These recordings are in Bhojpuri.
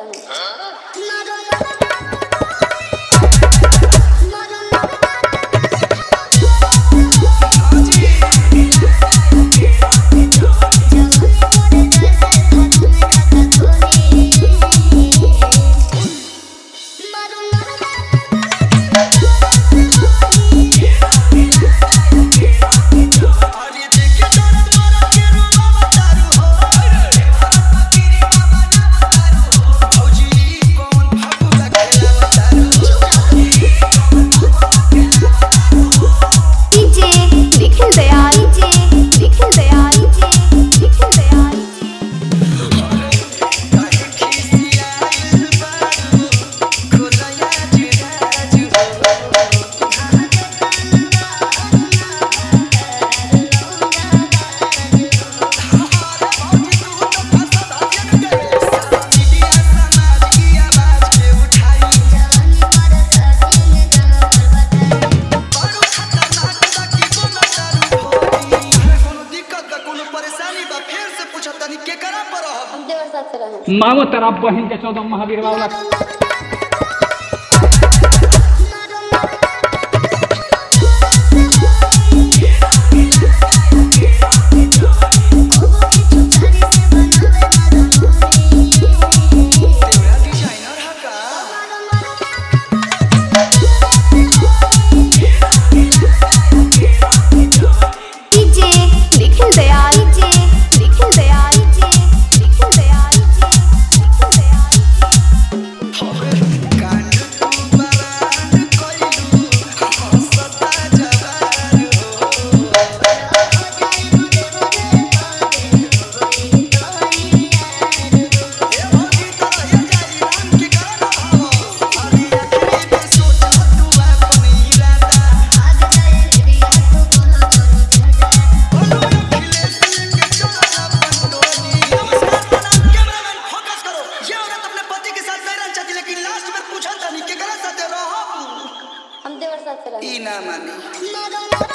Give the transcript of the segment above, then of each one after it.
रहे अरे देखे तोरा तोरा के रूबा तारू हो रे फकीरी बाबा नाम तारू हो भौजी कौन फगुआ खेलावा तारू डीजे निखिल दयाल जे निखिल दयाल जे निखिल दयाल जे काहे खिसियाइल बारू खोलया जुराजु भौजी तू तो फसा धाजन गइल मीडिया समाज की आवाज के उठाई बारू खतरनाक बा की कोनो तारू भौजी कोनो दिक्कत बा कोनो परेशानी बा फेर से पूछत तनी के करा पर रहब हम देवर साथ से रहे मामो तेरा बहिन के चौदह महावीर वाला तेरा डिजाइनर है का डीजे निखिल दयाल जे निखिल दयाल जे निखिल दयाल जे निखिल दयाल जे कांड तू बरांड कोइलू हंसता जवान हो ए भौजी तोरा ये जाई राम के गाना भाव अरे आखिरी में सोच तू अपन इरादा बोलो अखिलेश के चोरा पंडोली नमस्कार प्रणाम कैमरामैन फोकस करो ये औरत अपने पति के साथ रहना चाहती लेकिन लास्ट में पूछा था नहीं के गलत साथे रहो हम देवर साथ से रहे ई ना मानी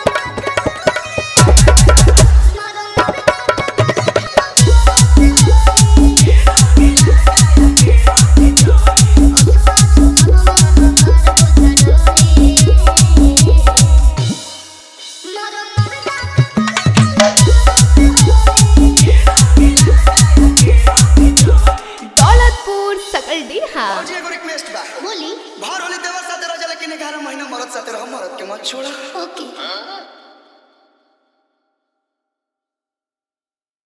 दौलतपुर सकल डीहा भौजी एगो रिक्वेस्ट बा बोली भर होली देवर साथे रह जा लेकिन 11 महीना मरद साथे रह मरद के मत छोड़ा ओके